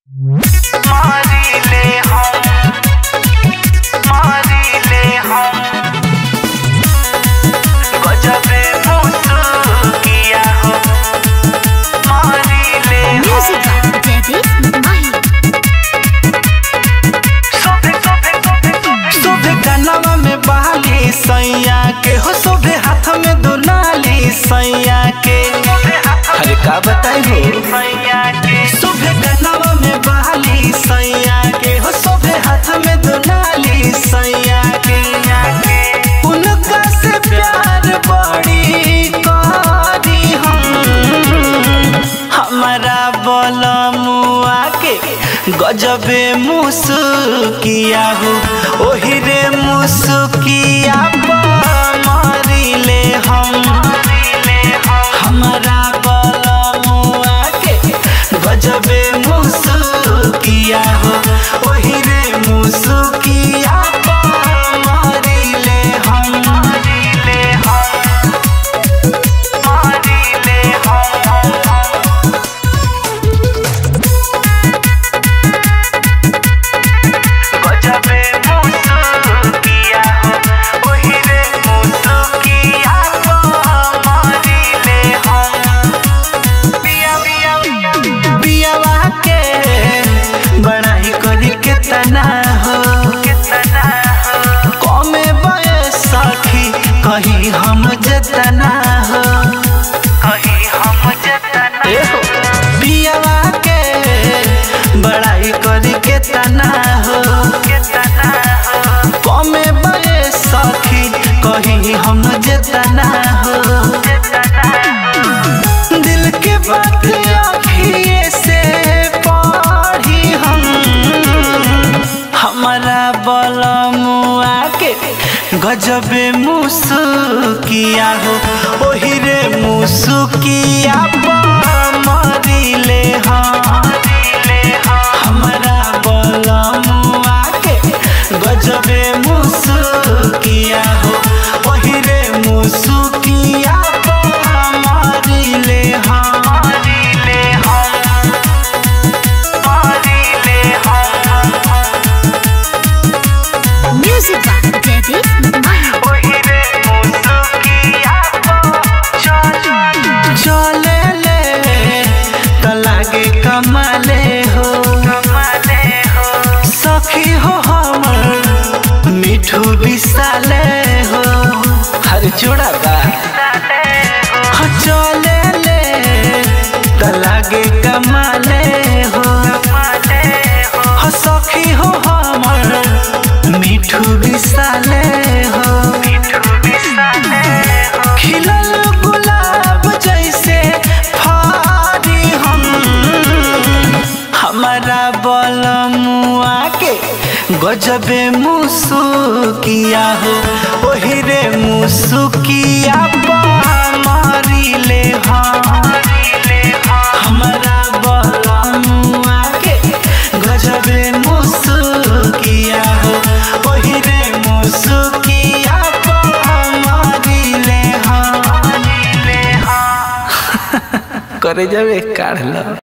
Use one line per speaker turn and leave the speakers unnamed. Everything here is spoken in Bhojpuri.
मारिले हम मारिले हम गजबे मुसुकिया हो मारिले हम
Music by Jaideep Mahi.
सोभे सोभे सोभे सोभे
शोभे कनवा में बहाली सैया के हो शोभे हाथ में दुनाली सैया के अरे का बताई हो
सैया के
शोभे कनवा में बहाली सैया के हो शोभे हाथ में दुनाली सैया के उनका से प्यार बड़ी करी हम हमारा बलमुआ के गजबे मुसुकिया हो ओही रे मुसुकिया मारिले हम
मारिले हम
हमारा बलमुआ के गजबे मुसुकिया हो ओही रे मुसुकिया मारिले हम
मारिले हम मारिले हम गजबे मुसुकिया हो ओही रे मुसुकिया को मारिले हम पिया पिया पिया
पियावा के बड़ाई करी के तना हो
कितना हो
कमे बयस सखी कहीं हम जतना हो
कहीं हम जतना
ए हो पियावा के बड़ाई करी के तना हो
कितना हो
कमे बयस सखी कहीं हम जतना हो
कितना हो
दिल के बात अखिए से पढ़ी हम हमारा बलमुआ के गजबे मुसुकिया हो ओही रे मुसुकिया मरिले हम
मारिले हम
हमारा बलमुआ के गजबे मुसुकिया हो ओही रे मुसुकिया मारिले हम
मारिले हम मारिले हम
Music by Jaideep Mahi.
ओही रे मुसुकिया को चल
चले ले त लागे कमाले हो
कमाले हो
सखी हो हमर मिठू विसाले हो हर जोड़ा बा
साले हो
हाँ, चले ले त लागे कमाले हो
कमाले हो
हाँ, सखी हो हमर मिठू विसाले हो
मिठू भी साले हो
खिलल गुलाब जैसे फारी हम हमारा बलमुआ के गजबे मुसुकिया हो ओही रे मुसुकिया मारिले हम
मारिले हम
हमारा बलमुआ के गजबे मुसुकिया हो ओही रे मुसुकिया मारिले हम
मारिले हम
करे जावे काढ़ लो